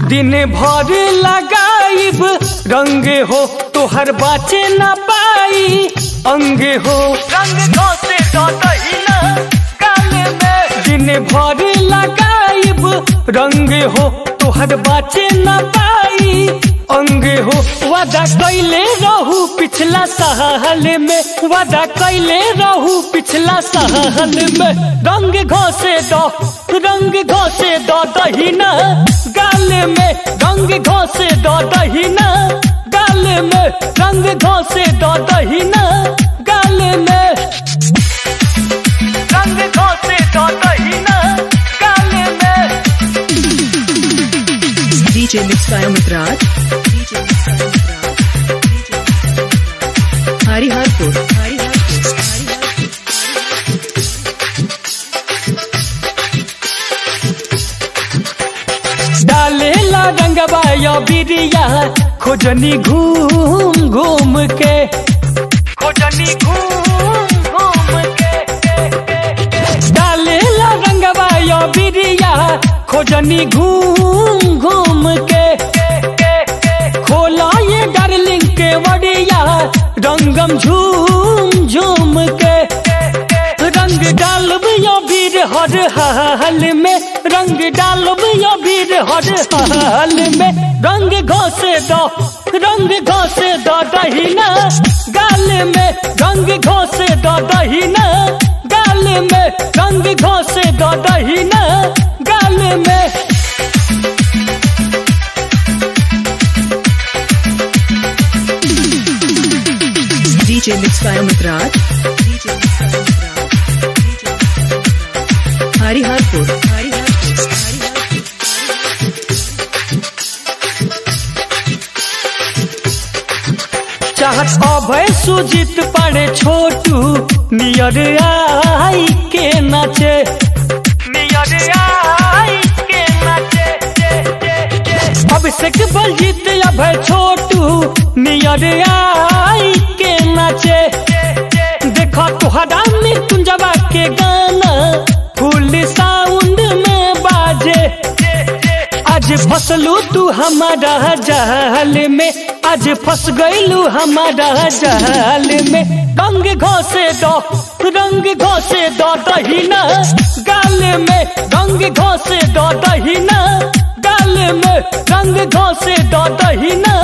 दिन भर लगाइब रंग हो तोहर बाचे न पाई अंग हो रंग घोसे दहिना गाल में दिन भर लगाइब रंग हो तोहर बाचे न पाई अंग हो वादा कैले रहू पिछला साल में वादा कैले रहू पिछला साल में रंग घोसे दो रंग घोसे दो दहिना गाल में रंग घोसे दो दहिना गाल में रंग घोसे दो दहिना गाल में रंग घोसे दो दहिना गाल में DJ Mix by Amit Raj. DJ Mix by Amit Raj. Hariharpur. Hariharpur. Hariharpur. डालेला रंगबा या बिरिया खोजनी घूम घूम के खोजनी घूम घूम के डालेला रंगबा या बिरिया खोजनी घूम घूम के खोला ये डार्लिंग के वड़िया रंगम झूम झूम के रंग डालब यो वीर हर हाल में रंग डालब यो वीर हर हाल में रंग घोसे दो रंग घोसे दो दहिना गाल में रंग घोसे दो दहिना गाल में रंग घोसे दो दहिना गाल में DJ Mix by Amit Raj. DJ Mix by Amit Raj. DJ Mix by Amit Raj. Hariharpur. Hariharpur. Hariharpur. चाहत अभय सुजित पड़े छोटू नियर आई के नाचे नियर आई के नाचे अभिषेक बलजीत अभय छोटू नियर आई के नाचे देखो तुहरा मृत्युंजवा के गाना फुल साउंड में बाजे आज फसलू तू हमारा जाल में आज फंस गईलू हमारा जाल में रंग घोसे दो रंग घोसे दो दहिना गाल में रंग घोसे दो दहिना गाल में रंग घोसे दो दहिना